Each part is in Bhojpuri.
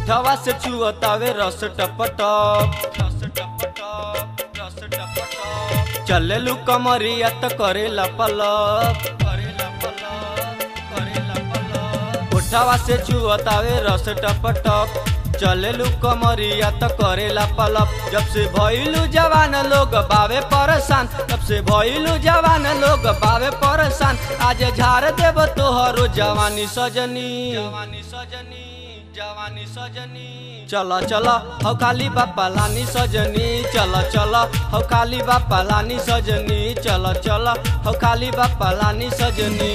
उठवा से चुअतावे रस टपटप रस टपटप रस टपटप चलेलू कमरिया त करेला पलक करेला पलक करेला पलक उठवा से चुअतावे रस टपटप चलेलू कमरिया त करेला पलप जब से भइलू जवान लोग बावे परेशान तब से भइलू जवान लोग बावे परेशान आज झाड़ देब तोहरो जवानी सजनी जवानी सजनी जवानी सजनी चल चल हौ काली बापा लानी सजनी चल चल हौ काली बापा लानी सजनी चल चल हौ काली बापा लानी सजनी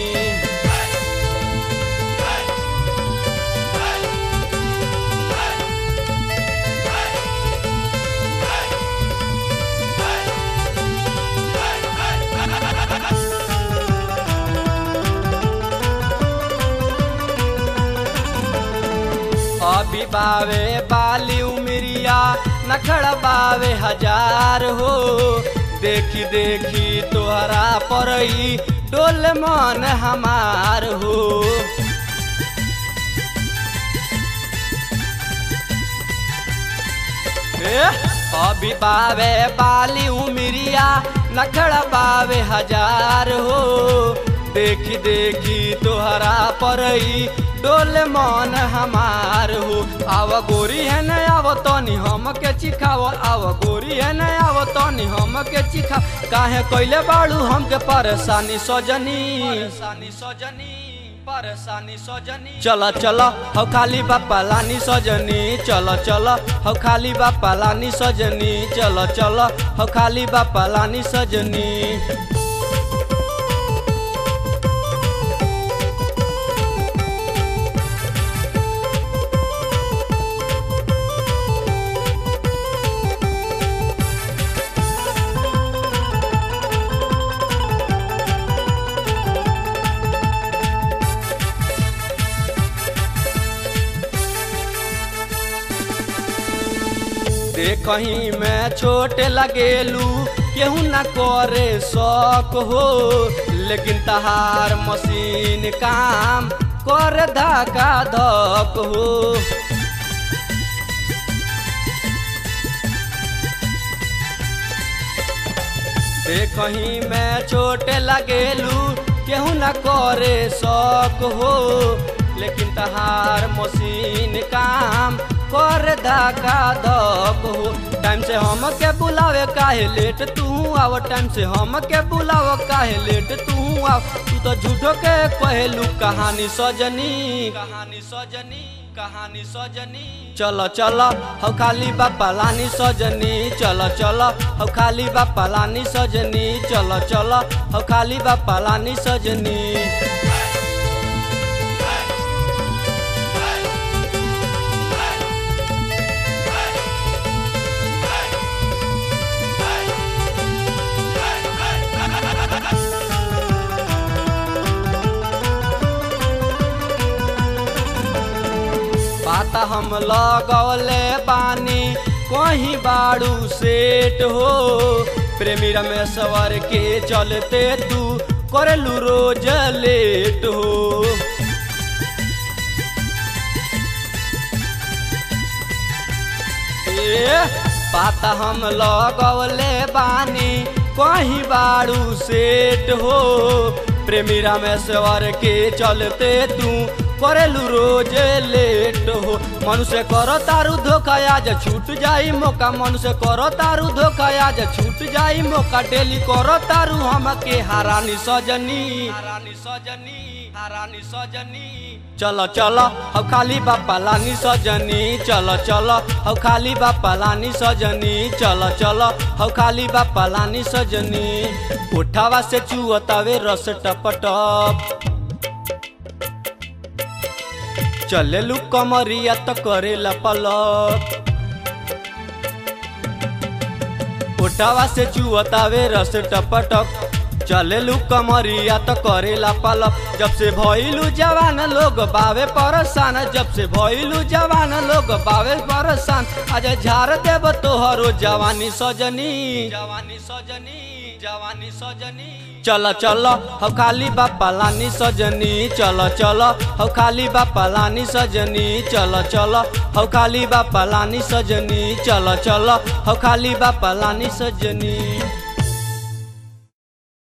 अभी बावे बाली उमरिया नखड़ बावे हजार हो देखी देखी तोहरा परई डोल मन हमार हो ए, अभी बावे बाली उमरिया नखड़ बावे हजार हो देखी देखी तोहरा परई डोल मन हमार हो आव गोरी है न आव तनी हम के चिखाव आव गोरी है न आव तनी हम के चिखा काहे कैले बाड़ू हमके परेशानी सजनी परेशानी सजनी परेशानी सजनी चल चल हौ खाली बापा लानी सजनी चल चल हौ खाली बापा लानी सजनी चल चल हौ खाली बापा लानी सजनी देखही में छोटे लगेलू केहू न करे शौक हो लेकिन तहार मशीन काम कर धका धक हो देखही में छोटे लगेलू केहू न करे शौक हो लेकिन तहार मशीन काम कर धका धक हो टाइम से हम के बुलावे काहे लेट तू आव टाइम से हम के बुलाव काहे लेट तू आव तू तो झूठो के कहलू कहानी सजनी कहानी सजनी कहानी सजनी चल चल हौ खाली बापा लानी सजनी चल चल हौ खाली बापा लानी सजनी चल चल हौ खाली बापा लानी सजनी पाता हम लगौले बानी कहीं बाड़ू सेट हो प्रेमी रमेश्वर के चलते तू करलू रोज लेट हो ए, पाता हम लगौले बानी कहीं बाड़ू सेट हो प्रेमी रामेश्वर के चलते तू करेलू रोज लेट हो मनुष्य करो तारू धोखा आज छूट जाई मौका मनुष्य करो तारू धोखा आज छूट जाई मौका डेली करो तारू हमके हारानी सजनी हारानी सजनी हारानी सजनी चल चल हौ खाली बापा लानी सजनी चल चल हौ खाली बापा लानी सजनी चल चल हौ खाली बापा लानी सजनी उठावा से चुअतावे रस टपटप चलेलू कमरिया त करेला पलक उठावा से चुअतावे रस टपटक चलेलू कमरिया त करेला पलक जब से भइलू जवान लोग बावे परेशान जब से भइलू जवान लोग बावे परेशान आज झाड़ देब तोहरो जवानी सजनी जवानी सजनी जवानी सजनी चल चल हौ खाली बापा लानी सजनी चल चल हौ खाली बापा लानी सजनी चल चल हौ खाली बापा लानी सजनी चल चल हौ खाली बापा लानी सजनी